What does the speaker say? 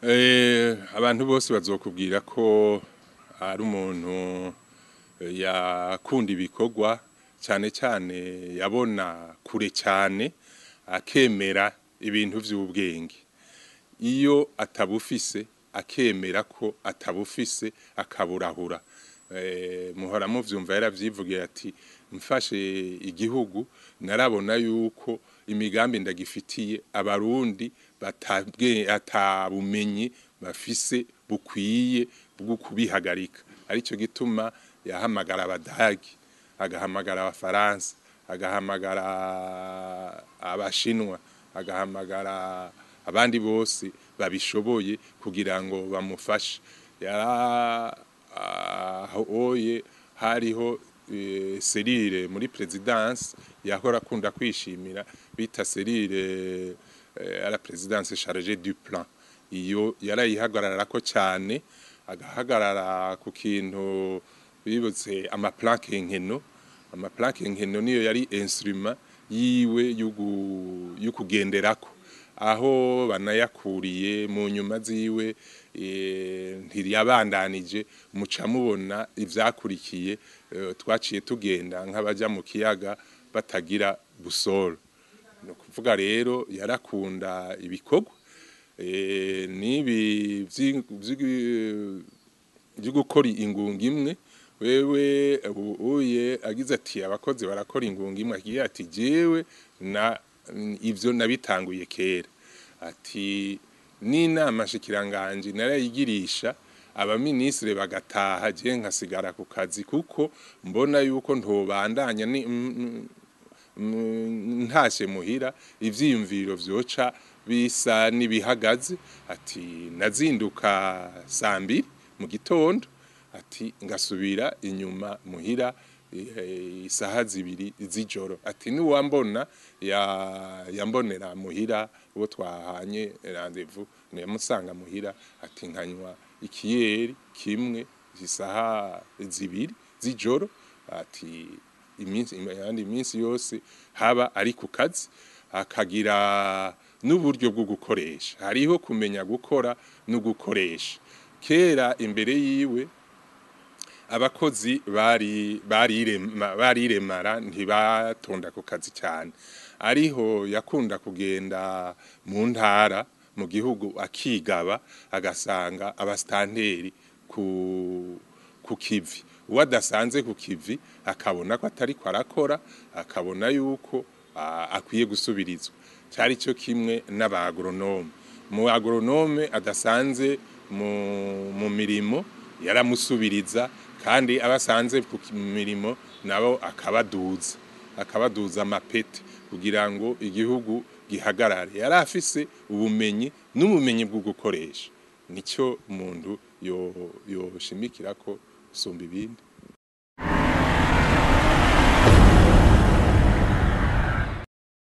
Eh, abantu bose bazokubwira ko ari umuntu eh, yakunda ibikorwa cyane cyane yabona kure cyane akemera ibintu by'ubwenge iyo atabufise akemera ko atabufise akaburahura Eh, muhora muvyumva yaravyivugiye ati mfashe igihugu narabona yuko imigambi ndagifitiye abarundi batabwe atabumenyi bafise bukwiye bwo kubihagarika arico gituma yahamagara abadagi agahamagara abafaransa agahamagara abashinwa agahamagara abandi bose babishoboye kugira ngo bamufashe yara oye hariho eh, serire muri presidence yahora akunda kwishimira bita serire eh, à la présidence chargée du plan iyo yarayihagarara ko cyane agahagarara ku kintu bibutse amaplanke nkeno amaplanke nkeno niyo yari instrument yiwe yugu- yukugenderako aho banayakuriye mu nyuma ziwe eh, ntiyabandanije muca mubona ivyakurikiye eh, twaciye tugenda nk'abaja mu kiyaga batagira busoro ni ukuvuga rero yarakunda ibikorwa eh, n'ibi vyi- vyi- byo gukora ingunga imwe wewe ubu uye agize ati abakozi barakora ingunga imwe agiye ati jewe na ivyo nabitanguye kera ati n'inama shikiranganje narayigirisha abaminisitiri bagataha je nkasigara ku kazi kuko mbona yuko ntobandanya ni mm, mm, mm, ntashe muhira ivyiyumviro vyoca bisa n'ibihagaze ati nazinduka saa mbiri mu gitondo ati ngasubira inyuma muhira eh, isaha zibiri z'ijoro ati niwambona ya- yambonera muhira uwo twahanye rendezvous yamusanga muhira ati nkanywa ikiyeri kimwe isaha zibiri z'ijoro ati iminsi yandi minsi yose haba ari ku kazi akagira n'uburyo bwo gukoresha hariho kumenya gukora no gukoresha kera imbere yiwe abakozi bari barirema bariremara ntibatonda ku kazi cyane ariho yakunda kugenda mu ntara mu gihugu akigaba agasanga abastanteri ku ku kivi uwo adasanze ku kivi akabona ko atari ko arakora akabona yuko ah, akwiye gusubirizwa cyari cyo kimwe n'abagoronome mu agoronome adasanze mu, mu mirimo yaramusubiriza kandi abasanze ku ki- mirimo nabo akabaduza akabaduza amapeti kugira ngo igihugu gihagarare yari afise ubumenyi n'ubumenyi bwo gukoresha nicyo umuntu yo yoshimikira ko usumba ibindi